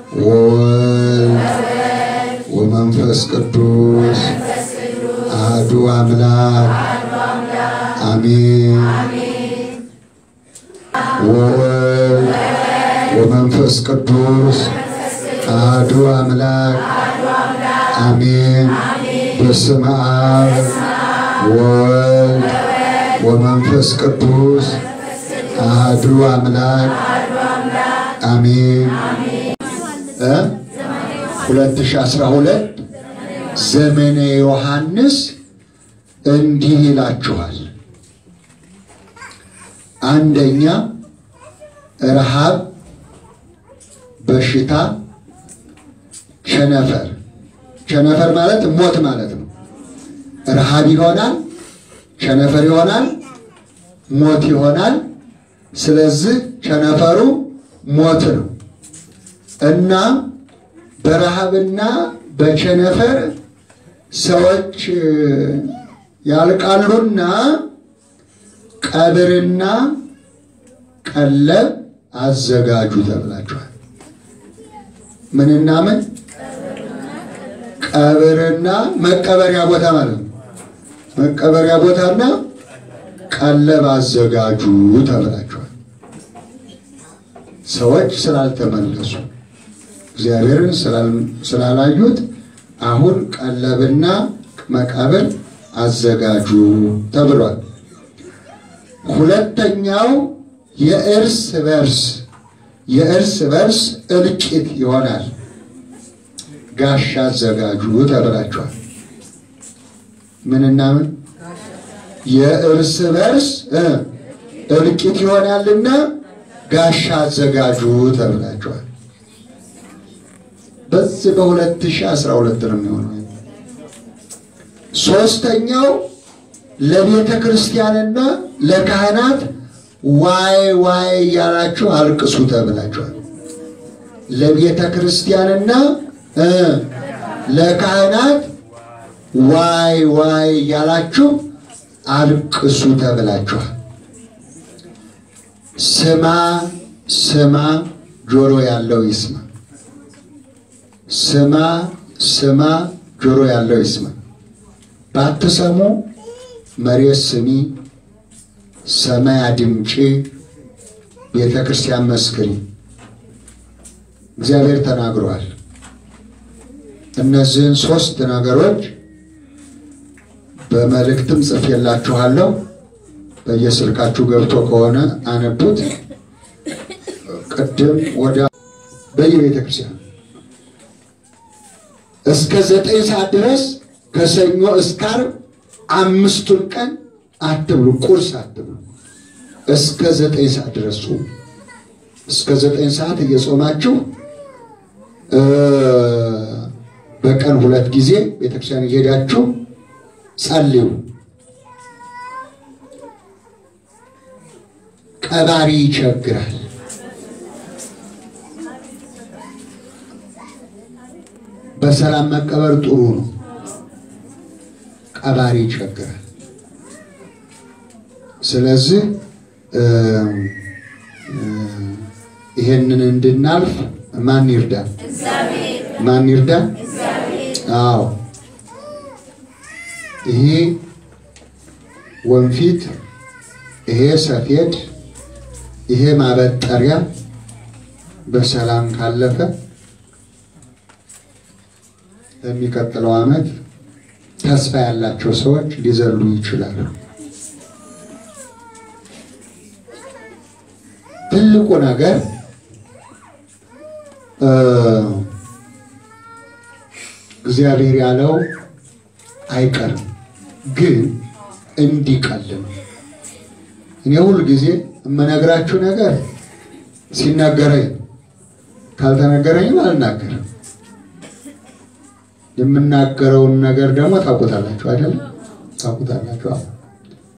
ወወልድ ወመንፈስ ቅዱስ አሐዱ አምላክ አሜን። ወወልድ ወመንፈስ ቅዱስ አሐዱ አምላክ አሜን። በስመ አብ ወወልድ ወመንፈስ ቅዱስ አሐዱ አምላክ አሜን። እ 2012 ዘመነ ዮሐንስ እንዲህ ይላችኋል። አንደኛ ረሃብ፣ በሽታ፣ ቸነፈር። ቸነፈር ማለት ሞት ማለት ነው። ረሃብ ይሆናል፣ ቸነፈር ይሆናል፣ ሞት ይሆናል። ስለዚህ ቸነፈሩ ሞት ነው እና በረሃብና በቸነፈር ሰዎች ያልቃሉና ቀብርና ቀለብ አዘጋጁ ተብላችኋል። ምንና ምን? ቀብርና መቀበሪያ ቦታ ማለት ነው። መቀበሪያ ቦታና ቀለብ አዘጋጁ ተብላችኋል። ሰዎች ስላልተመለሱ እግዚአብሔርን ስላላዩት አሁን ቀለብና መቃብር አዘጋጁ ተብሏል። ሁለተኛው የእርስ በርስ የእርስ በርስ እልቂት ይሆናል። ጋሻ አዘጋጁ ተብላችኋል። ምንና ምን? የእርስ በርስ እልቂት ይሆናልና ጋሻ አዘጋጁ ተብላችኋል። በዚህ በ2012 ነው የሚሆነው። ሶስተኛው ለቤተ ክርስቲያንና ለካህናት ዋይ ዋይ እያላችሁ አልቅሱ ተብላችኋል። ለቤተ ክርስቲያንና ለካህናት ዋይ ዋይ እያላችሁ አልቅሱ ተብላችኋል። ስማ ስማ፣ ጆሮ ያለው ይስማ። ስማ ስማ፣ ጆሮ ያለው ይስማ። ባትሰሙ መሬት ስሚ፣ ሰማይ አድምጪ፣ ቤተ ክርስቲያን መስክሪ። እግዚአብሔር ተናግሯል። እነዚህን ሶስት ነገሮች በመልእክትም ጽፌላችኋለሁ። በየስልካችሁ ገብቶ ከሆነ አነቡት። ቅድም ወደ በየቤተ ክርስቲያን እስከ ዘጠኝ ሰዓት ድረስ ከሰኞ እስከ ዓርብ አምስቱን ቀን አትብሉ፣ ቁርስ አትብሉ። እስከ ዘጠኝ ሰዓት ድረስ ጾሙ። እስከ ዘጠኝ ሰዓት እየጾማችሁ በቀን ሁለት ጊዜ ቤተክርስቲያን እየሄዳችሁ ጸልዩ። ቀባሪ ይቸግራል። በሰላም መቀበር ጥሩ ነው። ቀባሪ ይቸግራል። ስለዚህ ይሄንን እንድናልፍ ማን ይርዳል? ማን ይርዳል? አዎ ይሄ ወንፊት፣ ይሄ ሰፌድ፣ ይሄ ማበጠሪያ በሰላም ካለፈ በሚቀጥለው ዓመት ተስፋ ያላቸው ሰዎች ሊዘሉ ይችላሉ። ትልቁ ነገር እግዚአብሔር ያለው አይቀርም፣ ግን እንዲቀል ነው። እኔ ሁል ጊዜ የምነግራችሁ ነገር ሲነገረኝ ካልተነገረኝም አልናገርም። የምናገረውን ነገር ደግሞ ታውቁታላችሁ አይደለም? ታውቁታላችሁ።